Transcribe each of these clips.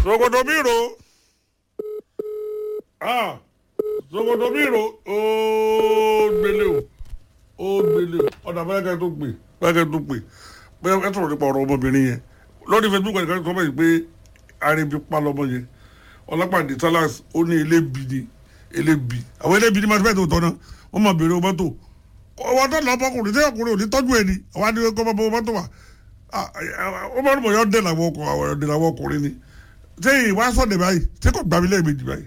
Sokoto Biro. Ah, Sokoto Biro. Ó gbélé o. Ó gbélé o. Ọ̀dà bẹ́ẹ̀kẹ́ tó pè. Bẹ́ẹ̀kẹ́ tó pè. Bẹ́ẹ̀ ẹ sọ̀rọ̀ nípa ọ̀rọ̀ ọmọbìnrin yẹn. Lórí Facebook ẹ̀ka tó bẹ̀rẹ̀ pé arìnbí pa lọ́mọ yẹn. Ọlápàdé Salas ó ní elébi ni elébi. Àwọn elébi ni máa fẹ́ tó tọ́ náà. Wọ́n máa bèrè ọmọ tó. Ọwọ́ tó lọ ọmọkùnrin tí ọkùnrin ò ní tọ́jú ẹ̀ ni. Àwọn adìyẹ kọ́ ọmọ tó wà. Ọmọ ọmọ yọ dé làwọn ọkùnrin àwọn ọdẹ làwọn ọkùnrin ni ṣé ìwà sọ̀dẹ̀ báyìí ṣé kò gbàmí lẹ́ẹ̀mejì báyìí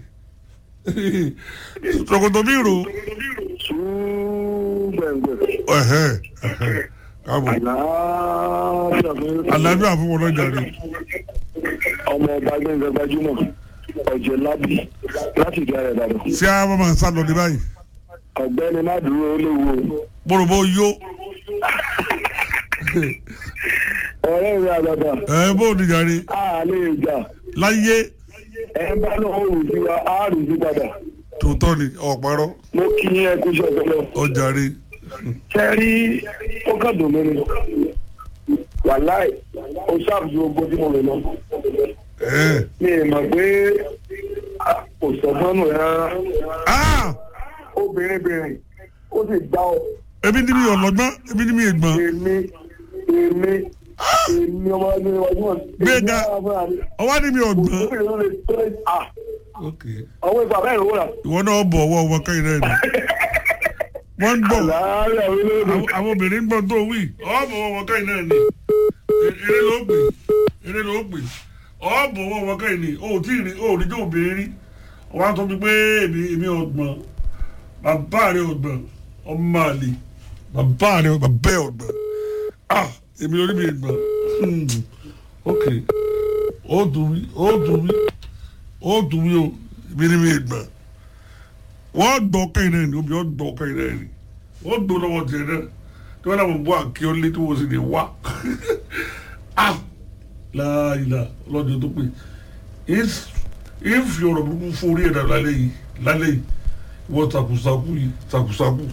Sokoto Biro Súgbẹ̀ngbẹ̀. ẹ̀hẹ́ ẹ̀hẹ́ káàbọ̀ Àlàáfíà fún àlàáfíà fún wọn lọ́jà ni ọmọ ọba gbẹ̀ngàn gbajúmọ̀ ọ̀jẹ̀ lábí láti ìdí ara ìbàdàn. ṣé a máa ń sá lọ ní báyìí ọ̀gbẹ́ni má dúró ó léwu o. bórobó yó ọ̀rẹ́ mi àgbàdà ẹ̀ bó o níjà ni a lè jà láyé ẹ bá náà ó rù sí wa á rù sí padà. tòótọ́ ni ọ̀pọ̀rọ̀ mo kí yín ẹ kú iṣẹ́ ọpọlọ. ọjà rí ṣe rí ó kàn dùn mí ni wàláì ó ṣàbùsù ogun tí mo rò lọ. ẹ̀ mi ì mọ̀ pé kò sọ̀gbọ́n nù rárá. ah obìnrin bìnrin ó sì gbá ọ. ebi ni mi ọlọ́gbọ́n ebi ni mi ègbọ́n èmi èmi èmi ọmọ ẹgbẹ́ iwájú wọn. Gbéga. ọwọ́ ni mi ọgbọ́n obìnrin ló lè tó lè à ok ọwọ́ ìgbà bẹ́ẹ̀ ló wà. ìwọ náà bọ̀ ọwọ́ wọn kẹ́yìn náà ni wọ́n ń bọ̀ láàárín àwọn olóògùn. àwọn àwọn obìnrin ń gbọ́ tó wí ọ̀bọ̀ wọn wọn kẹ́yìn náà ni E- eré ló pè eré ló pè ọ̀bọ̀ wọn wọn kẹ́yìn ni o ò tí ì rí o ò rí tó obìnrin rí wọ́n á sọ fún mi pé èmi èmi ọgbọ̀n bàbá rẹ ọgbọ̀n ọmọ àlè bàbá rẹ bàbá ẹ ọgbọ̀n ah èmi orí mi gbọ̀n Hmm. ok ó dùn mí ó dùn mí ó dùn mí o èmi ni mi gbọ̀n wọ́n gbọ́ kẹ́yìn náà ni obì wọ́n gbọ́ kẹ́yìn náà ni wọ́n gbọ́ lọ́wọ́ tiẹ̀ náà tí wọ́n náà wọ́n bọ́ àkí ọ́ lé tí wọ́n sì lè wá ah láàyè lọ́dún tó pè é fi ọ̀rọ̀ burúkú fún orí ẹ̀dá lálẹ́ yìí lálẹ́ yìí wọ́n takusaku yìí takusaku.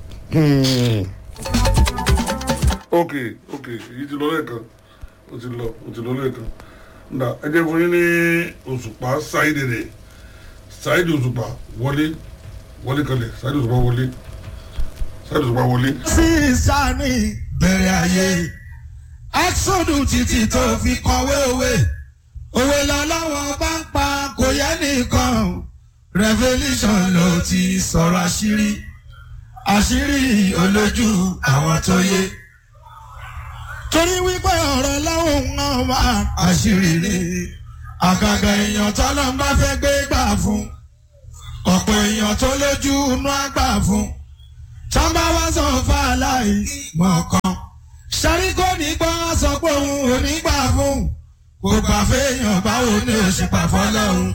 ok ok èyí ti lọ lẹ́ẹ̀kan ó ti lọ ó ti lọ lẹ́ẹ̀kan nda ẹ jẹ́ fún yín ní òṣùpá sáyidì rẹ̀ sáyidì òṣùpá wọlé wọlé kalẹ̀ sáyidì òṣùpá wọlé sáyidì òṣùpá wọlé. sí sani bẹ̀rẹ̀ ayé exodus títí tó fi kọ̀wé òwe òwe lọ́lọ́wọ́ bá ń pa kò yẹ nìkan revolution ló ti sọ̀rọ̀ àṣírí àṣírí olójú àwọn tó yé torí wípé ọ̀rọ̀ láwọn ń wá àṣírí ni àgàgà èèyàn tọ́lọ́ ń bá fẹ́ gbé gbà fún ọ̀pọ̀ èèyàn tó lójú inú àgbà fún tọ́ba wá sọ fún aláì mọ̀ọ́kan sẹ́rí kò ní gbọ́ sọ pé òun ò ní gbà fún kò gbà fẹ́yàn báwo ni ó ṣe pa fọlọ́run.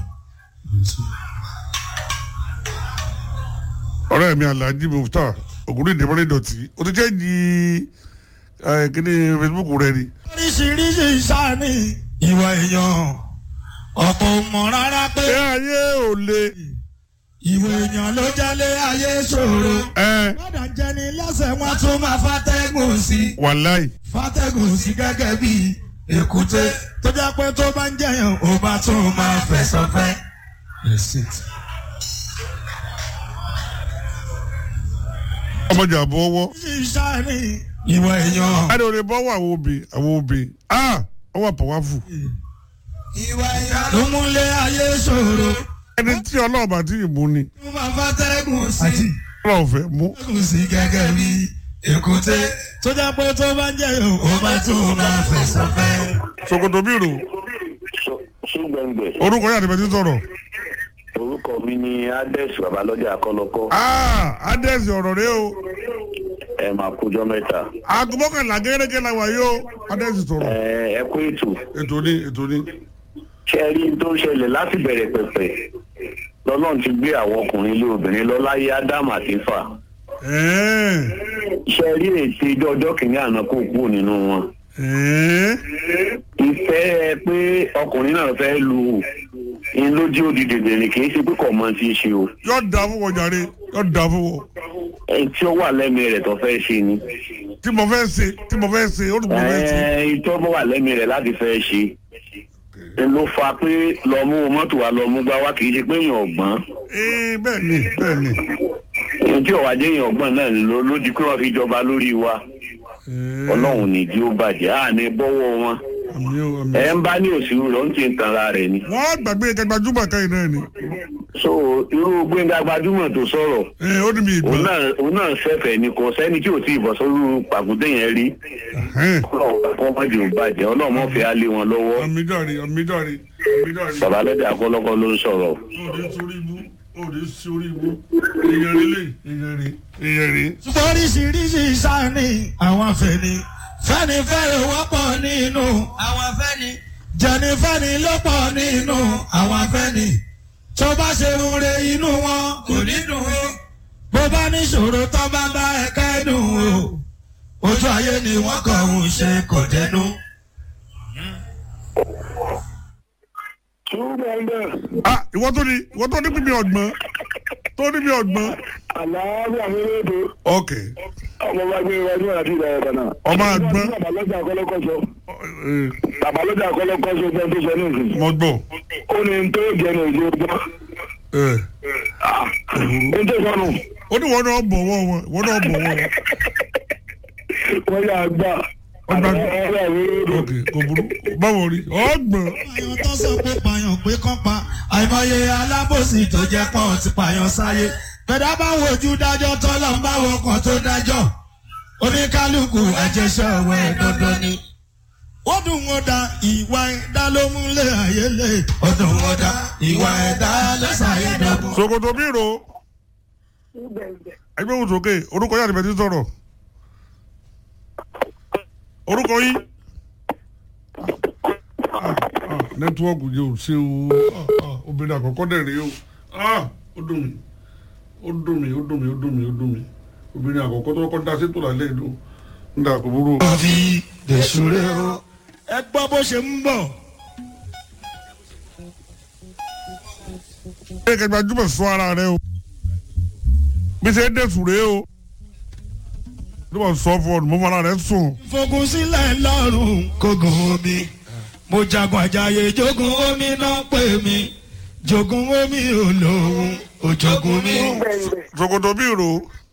ọ̀rẹ́ mi alhaji mufta ògùnrin ìdìbọn ìdọ̀tí o ti jẹ́ di kíní facebook rẹ ni. oríṣiríṣi ìsáni ìwà èèyàn ọ̀pọ̀ ò mọ̀ rárá pé ẹ ayé ò le. ìwà èèyàn ló jẹ́lé ayé ṣòro. ẹ gbọ́dọ̀ jẹni lọ́sẹ̀ wọn tún máa fàtẹ́gùn sí i. wàláì fàtẹ́gùn sí gẹ́gẹ́ bí èkúté tó jẹ́ pé tó bá ń jẹyàn ó bá tún máa fẹ̀sọ̀ fẹ́. ọmọdé àbọ̀ ọwọ́. sísáni ìwà èèyàn. adé olè bọ́ wọ àwọn obì àwọn obì ah ọwọ́ pàwáfù. ìwà èèyàn ló múlẹ̀ ayé ṣòro. ẹni tí ọlọ́ọ̀bà tí ìbú ni tó máa fàtẹ́gùn sí i. ọlọ́ọ̀ fẹ́ mú. fàtẹ́gùn sí gẹ́gẹ́ bí èkúté tó jẹ́ pé tó bá ń jẹyàn ó bá tún máa fẹ̀sọ̀ fẹ́. Sokoto Biro Súgbẹ̀ngbẹ̀. orúkọ yàtọ̀ bẹ́ẹ̀ ti sọ̀rọ̀. orúkọ mi ni ades babalọ́jà akọ́lọ́kọ́ ah adẹ́sì ọ̀rọ̀ rẹ o ẹ máa kújọ́ mẹ́ta. aago mọ́kànlá gẹ́gẹ́ la wà yìí o adẹ́sì sọ̀rọ̀. ẹ ẹ kú ètò ètò ní ètò ní. ṣe rí n tó ń ṣẹlẹ̀ láti bẹ̀rẹ̀ pẹ̀pẹ̀ lọ́lọ́run ti gbé àwọn ọkùnrin ilé obìnrin lọ láyé ádámù àti fà ẹ̀ẹ́ ṣe rí èsì ijọ́ ọjọ́ kìíní àná kó kúrò nínú wọn. ẹ̀ẹ́ ìfẹ́ pé ọkùnrin náà fẹ́ lu in lójú òdìdè bẹ̀rẹ̀ kì í ṣe pé kò mọ ti ṣe o yóò dà fún wọn jàre yóò dà fún wọn. ẹ tí ó wà lẹ́mìí rẹ̀ tó fẹ́ ṣe ni tí mo fẹ́ ṣe tí mo fẹ́ ṣe ó ní mo fẹ́ ṣe. ẹ ìtọ́ bọ́ wà lẹ́mìí rẹ̀ láti fẹ́ ṣe ló fa pé lọ mú mọ́tò wa lọ mú gbá wá kì í ṣe pé èèyàn ọ̀gbọ́n ee bẹ́ẹ̀ ni bẹ́ẹ̀ ni ohun tí ọ̀wá jẹ́ èèyàn ọ̀gbọ́n náà ló ló di pé wọ́n fi jọba lórí wa Ee, ọlọ́run ní jí ó bàjẹ́ à ní bọ́wọ́ wọn àmì o àmì ẹ̀ ń bá ní òsínú rẹ̀ ó ń ti ń tanra rẹ̀ ni. wọ́n gbàgbé kẹgbàjúmọ̀ káyìn náà ni so irú gbẹ̀ngà gbajúmọ̀ tó sọ̀rọ̀ ee ó ní mi ìgbà òun náà òun náà ṣẹ̀fẹ̀ ni kò sẹ́ni tí ò tí ì bọ̀ sórí pàkúté yẹn rí Ẹ̀hẹ́n. ọlọ́run kọ́ mọ́jì ò bàjẹ́ ọlọ́run mọ́ fẹ́ á lé wọn lọ́wọ́ àmì dàrí àmì dàrí àmì dàrí bàbá lẹ́dẹ̀ akọ́lọ́kọ́ ló ń sọ̀rọ̀ òde sórí ibú òde sórí ibú èèyàn rí lè èèyàn rí èèyàn rí. ṣùgbọ́n oríṣiríṣi sáni àwọn afẹ́ni fẹ́nifẹ́re wọ́pọ̀ nínú àwọn afẹ́ni jẹnifẹ́ni ló pọ̀ nínú àwọn afẹ́ni tó bá ṣe rúre inú wọn kò ní dùn ó bó bá níṣòro tó bá bá ẹ kẹ́dùn o ojú ayé ni wọ́n kàn ń ṣe kò dẹnu. ah ìwọ tó ní ìwọ tó ní bíbí ọgbọ́n tó ní bíbí ọgbọ́n. àlàáfíà mi lóde ok ọmọ bá gbé iwájú àti ìlà ẹ̀ka náà. ọmọ àgbọn babalọ́jà akọ́lọ́kọ́sọ eh, babalọ́jà akọ́lọ́kọ́sọ fẹ́ tó sọ ní ìsìn. mo gbọ́ ó ní n tó jẹnu ìdí ọgbọ́n. eh, n tó sọnù ó ní wọn náà bọ̀wọ̀ wọn wọn náà bọ̀wọ̀ wọn wọ́n yà gbà. Ọgbà- àlàáfíà mi lóde. ok kò burú báwo rí ọgbọ̀n pààyàn tó sọ pé pààyàn pé kán pa àìmọye alábòsí tó jẹ́ pọ́n ti pààyàn sáyé bẹ̀dá bá wojú dájọ́ tọ́lọ́ ń bá wọkàn tó dájọ́ oníkálukú àjẹsẹ̀ ọ̀wẹ́ dandan ni. ó dùn wọn da ìwà ẹ̀dá ló múlẹ̀ ayé lè. ó dùn wọn da ìwà ẹ̀dá ló ṣàyé dọ̀gbọ̀n. ṣòkòtò bí ro ẹgbẹ́ òun sókè orúkọ yàrá ìbẹ̀tí sọ̀rọ̀ orúkọ yìí Ah, ah, nẹ́tíwọ́ọ̀kù yìí ò ṣe o Ah, ah, obìnrin àkọ́kọ́ dẹ̀ rí o Ah, ó dùn mí ó dùn mí ó dùn mí ó dùn mí ó dùn mí obìnrin àkọ́kọ́ tó kọ́ da sétò lálẹ́ ìlú ń dà kó burú o. wọ́n fi dèṣúré o. ẹ gbọ́ bó ṣe ń bọ̀. ẹ kẹgbẹ́ ajúmọ̀ sọ ara rẹ o bí ṣe é dẹ̀sùn rèé o bí wọ́n sọ fún ọ mo fara rẹ sùn. fogun sílẹ̀ lọ́rùn kógun omi mo jagun àjàyè jogun omi náà pè mí jogun omi olóhùn òjogun mi. ṣòkòtò bí ro